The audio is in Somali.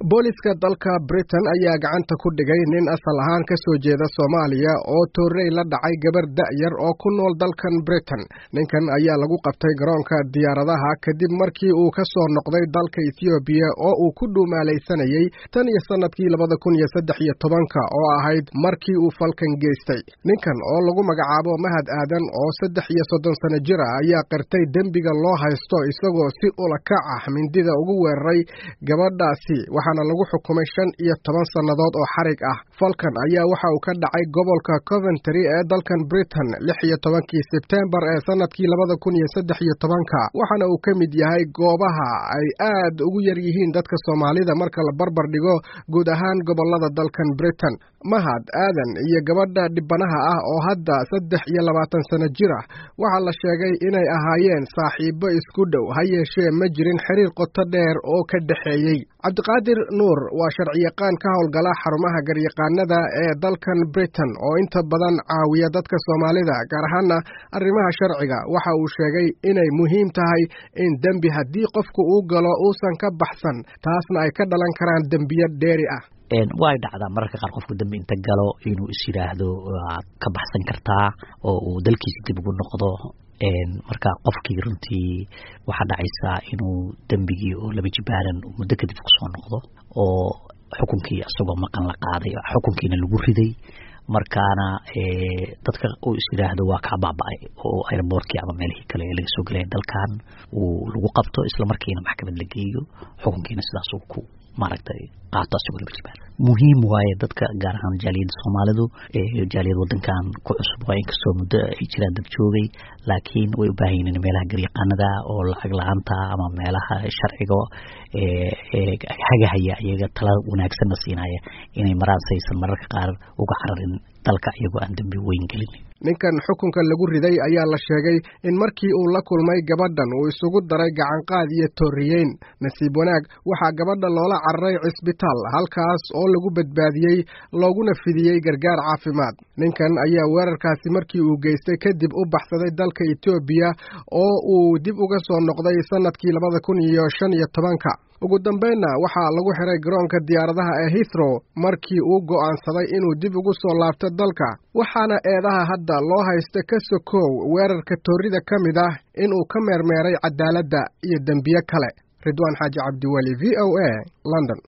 booliska dalka britain ayaa gacanta ku dhigay nin asal ahaan ka soo jeeda soomaaliya oo toorrey la dhacay gabar da'yar oo ku nool dalkan britain ninkan ayaa lagu qabtay garoonka diyaaradaha kadib markii uu ka soo noqday dalka ethoobiya oo uu ku dhuumaalaysanayey tan iyo sannadkii labada kun iyo saddex iyo tobanka oo ahayd markii uu falkan geystay ninkan oo lagu magacaabo mahad aadan oo saddex iyo soddon sano jir ah ayaa qirtay dembiga loo haysto isagoo si ulakac ah mindida ugu weeraray gabadhaasi waxaana lagu xukumay shan iyo toban sannadood oo xarig ah falkan ayaa waxa uu ka dhacay gobolka coventry ee dalkan britain lix iyo tobankii sebtembar ee sannadkii labada kun iyo saddex iyo tobanka waxaana uu ka mid yahay goobaha ay aad ugu yar yihiin dadka soomaalida marka la barbar dhigo guud ahaan gobollada dalkan britain mahad aadan iyo gabadha dhibanaha ah oo hadda saddex iyo labaatan sano jir ah waxaa la sheegay inay ahaayeen saaxiibo isku dhow ha yeeshee ma jirin xiriir qoto dheer oo ka dhexeeyey cabdiqaadir nuur waa sharciyaqaan ka howlgala xarumaha garyaqaanada ee dalkan britain oo inta badan caawiya dadka soomaalida gaar ahaana arrimaha sharciga waxa uu sheegay inay muhiim tahay in dembi haddii qofku uu galo uusan ka baxsan taasna ay ka dhalan karaan dembiyo dheeri ah way dhacdaa mararka qaar qofku dambi inta galo inuu is yidhaahdo waad ka baxsan kartaa oo uu dalkiisa dib ugu noqdo marka qofkii runtii waxaa dhacaysaa inuu dembigii oo laba jibaaran muddo kadib kusoo noqdo oo xukunkii isagoo maqan la qaaday xukunkiina lagu riday markaana dadka uu is yidhaahdo waa kaa baaba-ay oo airboortkii ama meelihii kale ee laga soo gelaya dalkan uu lagu qabto isla markiina maxkamad la geeyo xukunkiina sidaas uu ku maaragtay qaato asagoo laba jibaar muhiim waaye dadka gaar ahaan jaaliyadda soomaalidu jaaliyad wadankan ku cusub waa inkastoo muddo ay jiraan dad joogay laakiin way u baahan yihiin meelaha garyaqaanada oo lacag la-aanta ama meelaha sharciga hagahaya iyaga tala wanaagsanna siinaya inay maraan saysan mararka qaar uga cararin dalka iyagoo aan dembi weyn gelin ninkan xukunka lagu riday ayaa la sheegay in markii uu la kulmay gabadhan uu isugu daray gacanqaad iyo tooriyeyn nasiib wanaag waxaa gabadha loola cararay cisbitaal halkaas oo lagu badbaadiyey looguna fidiyey gargaar caafimaad ninkan ayaa weerarkaasi markii uu geystay kadib u baxsaday dalka etoobiya oo uu dib uga soo noqday sannadkii labada kun iyo shan iyo tobanka ugu dambaynna waxaa lagu xiray garoonka diyaaradaha ee hithrow markii uu go'aansaday inuu dib ugu soo laabto dalka waxaana eedaha hadda loo haysta ka sokow weerarka toorida ka mid ah inuu ka meermeeray cadaaladda iyo dembiye kale ridwaan xaaji cabdiweli v o a london